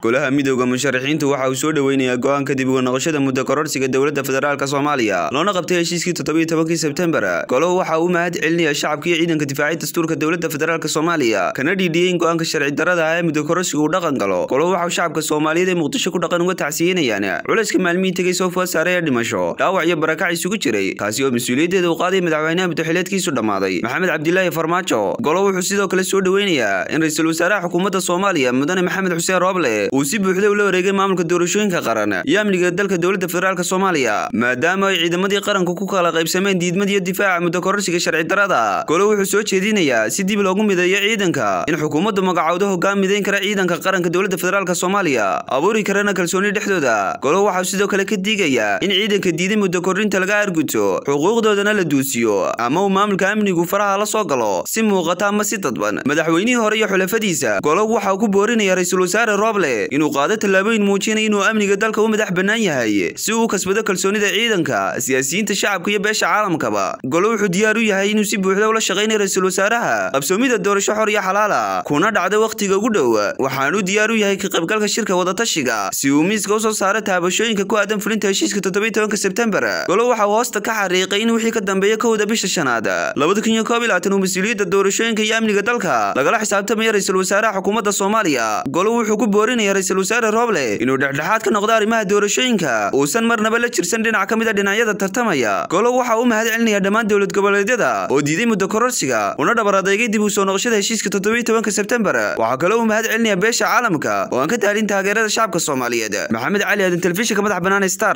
golaha midooda musharaxiintu waxa uu soo dhoweynayaa go-aanka dib uga noqoshada muddo kororsiga dowladda federaalk soomaaliya loona qabtay heshiiskii toddobiiy tobankii sebtembar golahu waxa uu mahad celinaya shacabka iyo ciidanka difaacay dastuurka dowladda federaalk soomaaliya kana dhiidhiyey in go-aanka sharci darada ah ee muddo kororsiga uu dhaqan galo golahu waxa uu shacabka soomaaliyeed ee muqdisho ku dhaqan uga tacsiyenayaan culayska maalmihii tegay soo food saaray ee dhimasho dhaawac iyo barakac isugu jiray kaasi oo mas-uuliyaddeeda uu qaaday madaxweynaha muddoxileedkiisu dhammaaday maxamed cabdilaahi farmaajo golo wuxuu sidoo kale soo dhoweynayaa in ra-iisul wasaaraha xukuumadda soomaaliya mudane maxamed xuseen rooble uu si buuxda ula wareegay maamulka doorashooyinka qaran iyo amniga dalka dowladda federaalk soomaaliya maadaama ay ciidamadii qaranku ku kala qaybsameen diidmadiiyo difaaca muddo kororsiga sharci darada golo wuxuu soo jeedinayaa si dib loogu mideeyo ciidanka in xukuumaddu magacowdo hoggaan midayn kara ciidanka qaranka dowladda federaalk soomaaliya abuuri karana kalsooni dhexdooda golo waxau sidoo kale ka digayaa in ciidanka diiday muddo kordhinta laga arguto xuquuqdoodana la duusiyo ama uu maamulka amnigu faraha la soo galo si muuqata ama si dadban madaxweynihii hore iyo xulafadiisa golo waxa uu ku boorinaya ra-iisul wasaare rooble inuu qaado tallaabooyin muujinaya inuu amniga dalka u madax bannaan yahay si uu kasbado kalsoonida ciidanka siyaasiyiinta shacabka iyo beesha caalamkaba golo wuxuu diyaar u yahay inuu si buuxda ula shaqaynayo ra-iisul wasaaraha qabsoomida doorasho xor iyo xalaala kuna dhacda wakhtiga ugu dhow waxaanuu diyaar u yahay ka qaybgalka shirka wadatashiga si uu miiska usoo saaro taabashooyinka ku aadan fulinta heshiiska toddobiiy tobanka sebtembar golo waxa uu hoosta ka xariiqay in wixii ka dambeeya kowda bisha shanaad labada kun iyo koob iyo labaatan uu mas-uuliyadda doorashooyinka iyo amniga dalka lagala xisaabtamaya ra-iisul wasaaraha xukuumadda soomaaliya golo wuxuu ku boorinaya ra-isul wasaare rooble inuu dhexdhexaad ka noqdo arrimaha doorashooyinka uusan marnaba la jirsan dhinac ka mid a dhinacyada tartamaya golo waxa uu mahad celinaya dhammaan dowlad goboleedyada oo diiday muddo kororsiga una dhabar adeegay dib u soo noqoshada heshiiska toddobiiy tobanka sebtembar waxaa kaloo uu mahad celinaya beesha caalamka oo aan ka taalin taageerada shacabka soomaaliyeed maxamed cali aadan telefishinka madax bannaan star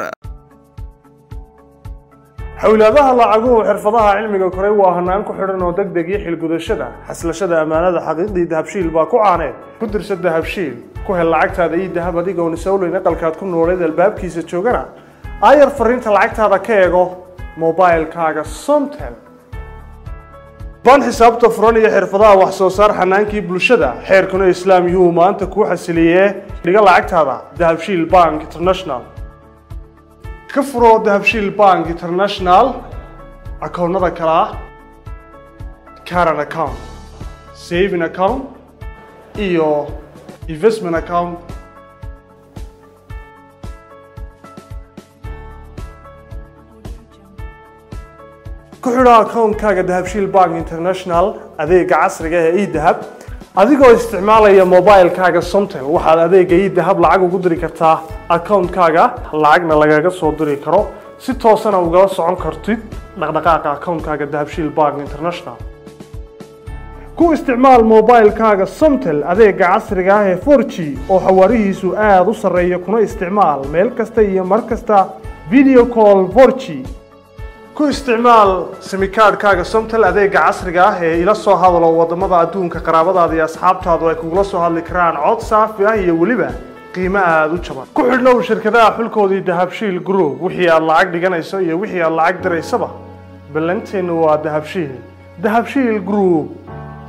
xowlaadaha lacaguhu xirfadaha cilmiga koray waa hanaan ku xidhan oo deg deg iyo xilgudashada xaslashada ammaanada xaqiiqdii dahabshiil baa ku caaneed ku dirsa dahabshiil ku hel lacagtaada iyo dahab adigoon isowleyn aqalkaad ku nooleed albaabkiisa joogana aayar fariinta lacagtaada ka eego mobilkaaga somtel baan xisaabta furan iyo xirfadaha wax soo saar xanaankii bulshada xeerkuna islaam yuhuu maanta kuu xasiliyee dhiga lacagtaada dahabshiil bank international ka furo dahabshiil bank international akoonnada kale ah caran account saving account iyo investment account ku xidho akoonkaaga dahabshiil bank international adeega casriga ee edahab adigoo isticmaalaya mobilkaaga somtel waxaad adeega idahab lacag ugu diri kartaa akoonkaaga lacagna lagaga soo diri karo si toosana ugala socon kartid dhaqdhaqaaqa akoonkaaga dahabshiil bank international ku isticmaal mobilkaaga somtel adeega casriga ah ee for g oo xawaarihiisu aada u sarreeya kuna isticmaal meel kasta iyo mar kasta video call for g ku isticmaal simikaadhkaaga somtel adeega casriga ah ee ila soo hadalo wadamada adduunka qaraabadaada iyo asxaabtaadu ay kugula soo hadli karaan cod saafi ah iyo weliba qiimo aada u jaban ku xidhnow shirkadaha xulkoodii dahabshiil group wixii aad lacag dhiganayso iyo wixii aad lacag diraysaba ballanteennu waa dahabshiil dahabshiil group